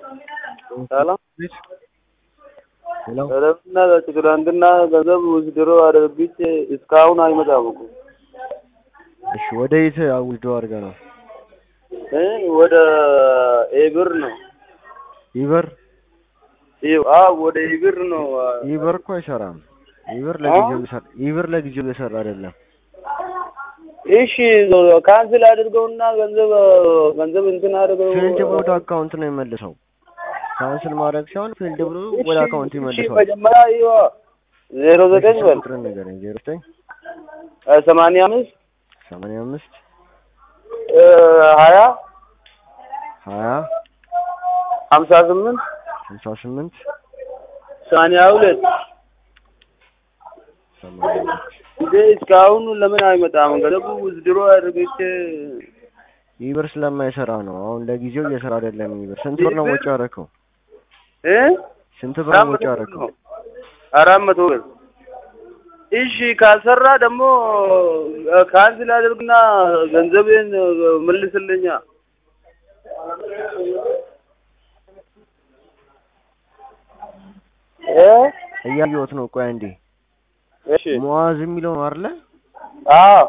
ሰላም ሄሎ ረብና ትናንትና ገንዘብ ውስድሮ አድርግቼ እስካሁን አይመጣም እኮ እሺ፣ ወደ የት አውልዶ አድርገ ነው? እ ወደ ኤብር ነው ኢበር አዎ ወደ ኢብር ነው ኢበር እኮ አይሰራም። ኢበር ለጊዜው እየሰራ ኢበር ለጊዜው እየሰራ አይደለም። እሺ ካንስል አድርገውና ገንዘብ ገንዘብ እንትን አድርገው ፊልድ ብሎ ወደ አካውንት ነው የመልሰው። ካንስል ማድረግ ሳይሆን ፊልድ ብሎ ወደ አካውንት እሺ ይመልሰዋል። መጀመሪያ ይኸው ዜሮ ዘጠኝ በል ቁጥርን ንገረኝ። ዜሮ ዘጠኝ ሰማንያ አምስት ሰማንያ አምስት ሀያ ሀያ ሀምሳ ስምንት ሀምሳ ስምንት ሰማንያ ሁለት ሰማንያ ሁለት እንዴ እስካሁን ለምን አይመጣም? ገንዘቡ ውዝድሮ አድርግቼ ኢበር ስለማይሰራ ነው። አሁን ለጊዜው እየሰራ አይደለም። ኢበር ስንት ብር ነው ወጪ ያደረከው? እ ስንት ብር ነው ወጪ ያደረከው? አራት መቶ ብር። እሺ ካልሰራ ደግሞ ካንስል አድርግና ገንዘቤን መልስልኛ። እ እያየሁት ነው። ቆይ አንዴ እሺ ሙአዝ የሚለው ነው አይደለ? አዎ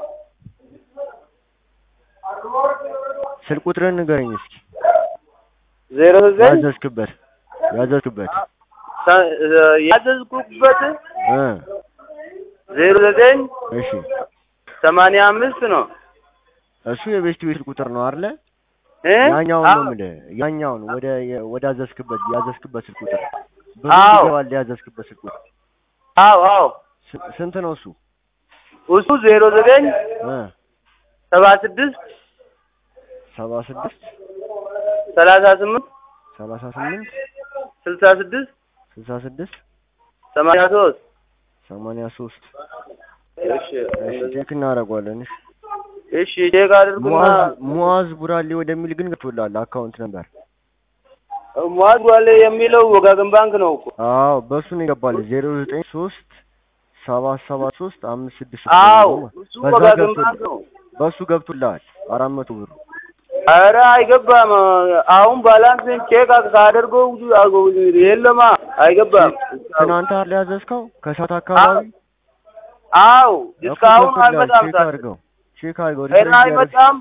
ስልክ ቁጥርን ንገረኝ እስኪ። ዜሮ ዘጠኝ ያዘዝክበት ያዘዝክበት ሰ- ያዘዝኩበት እ ዜሮ ዘጠኝ እሺ ሰማንያ አምስት ነው እሱ የቤስት ቤት ቁጥር ነው አይደለ? እ ያኛውን ነው አዎ። የምልህ። ያኛውን ወደ ወደ ያዘዝክበት ያዘዝክበት ስልክ ቁጥር ብዙ አዎ። ይገባል። ያዘዝክበት ስልክ ቁጥር አዎ አዎ ስ- ስንት ነው እሱ? እሱ ዜሮ ዘጠኝ እ ሰባ ስድስት ሰባ ስድስት ሰላሳ ስምንት ሰላሳ ስምንት ስልሳ ስድስት ስልሳ ስድስት ሰማንያ ሶስት ሰማንያ ሶስት እሺ እሺ ቼክ እናደርገዋለን። እሺ እሺ ቼክ አድርጉና ሙአዝ ሙአዝ ቡራሌ ወደሚል ግን ገብቶልሃል አካውንት ነበር። ሙአዝ ዋሌ የሚለው ወጋገን ባንክ ነው እኮ አዎ በሱ ነው ይገባል። ዜሮ ዘጠኝ ሶስት ሰባት ሰባት ሶስት አምስት ስድስት አዎ እሱ በዛ ወጋገን ገብቶልሃል። ባንክ ነው በሱ ገብቶልሃል አራት መቶ ብር ኧረ አይገባም አሁን ባላንስን ቼክ ካደርገው የለማ አይገባም ትናንት አይደል ያዘዝከው ከሰዓት አካባቢ አው እኮ እስካሁን ገብቶልሃል። አልመጣም ቼክ ታዲያ አድርገው ቼክ አድርገው ኧረ ሪፍሬሽ እያደረግህ አይመጣም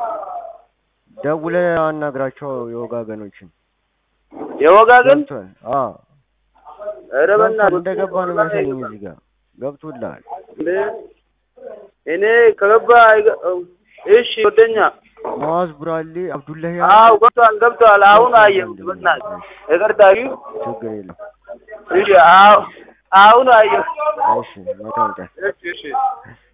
ደውለህ አናግራቸው የወጋገኖችን የወጋገን ገብቷል። አዎ ኧረ ገብቷል። በእናትህ እንደገባ ነው የሚያሳየኝ እዚህ ጋር ገብቶልሃል። እንዴ እኔ ከገባ አይገ- እሺ ወደኛ ሙአዝ ቡራሌ አብዱላሂ አው ገብቷል ገብቷል አሁን አየሁት በእናትህ ይቅርታ ችግር የለም። እሺ አው አሁን አየሁት እሺ መልካም ቀን። እሺ እሺ